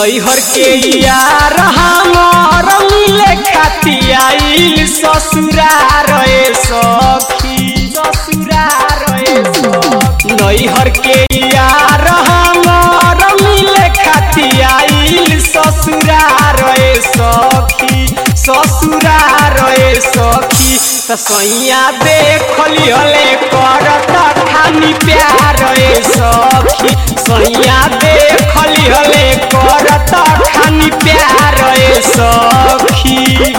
नैहर के यार हमर मिले खाती आइल ससुरार ए सखी ससुरार ए सखी नैहर के यार हमर मिले खाती आइल ससुरार ए सखी ससुरार ए सखी त सैया देखली हले करत खानी प्यार ए सखी सैया देखली हले करत खानी प्यार ए सखी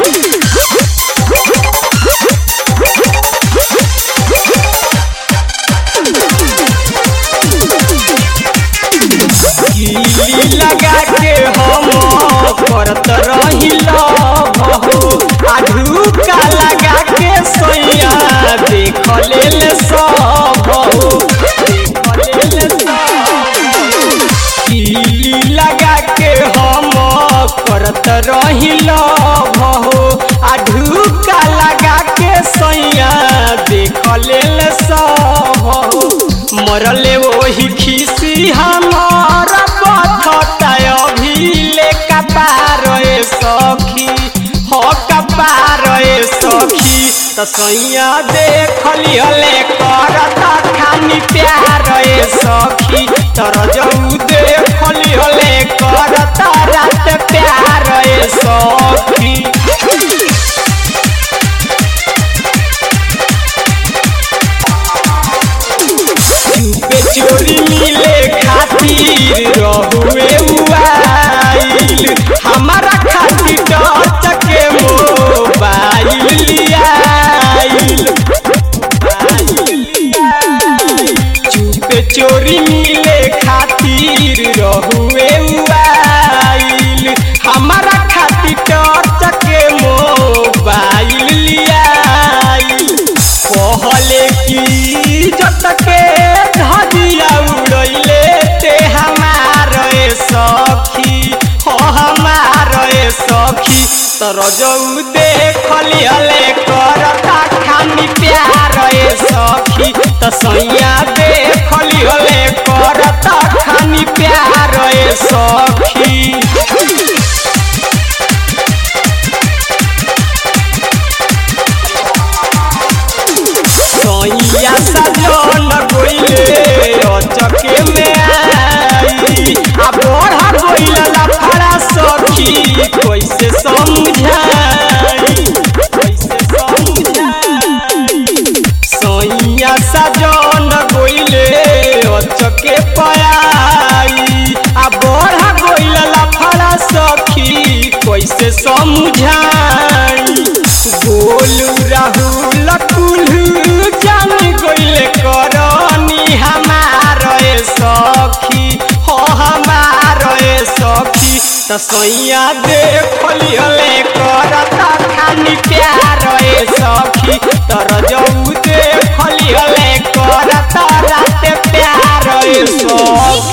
कीली लगा के हम करत रही लव हो आधुका लगा के सैया देख लेल सब हो देख लेल सब कीली लगा के हम करत रही लव हो आधुका लगा के सैया देख लेल सब हो मरले वही खीसी हमारा पथता अभिले कपार ए सखी हो कपार ए सखी त सैया देखली हले करत खानी प्यार ए सखी तर जऊ देखली हले करत रात प्यार ए सखी चुपे चोरी मिले खातिर रहुए उआइल हमारा खातिर डच के मोबाइल लियाइल चुपे चोरी मिले खातिर रहुए उआइल हमारा खातिर डच के मोबाइल लियाइल कहले की जत के धजिया उड़ैले ते हमार ए सखी हो हमार ए सखी तर जऊ देखली हले करता खानी प्यार ए सखी त सैया देखली हले करता खानी प्यार ए सखी सैया सजन गइले अचके में आई आ बढ़ा गइल लफड़ा सखी कैसे समझाई कैसे समझाई सैया सजन गइले अचके पयाई आ बढ़ा गइल लफड़ा सखी कैसे समझाई गोलू राहुल कुल्हू जान गइले करनी हमार ए सखी हो हमार ए सखी त सैया देखली हले करता खानी प्यार ए सखी तर जऊ देखली हले करता रात प्यार ए सखी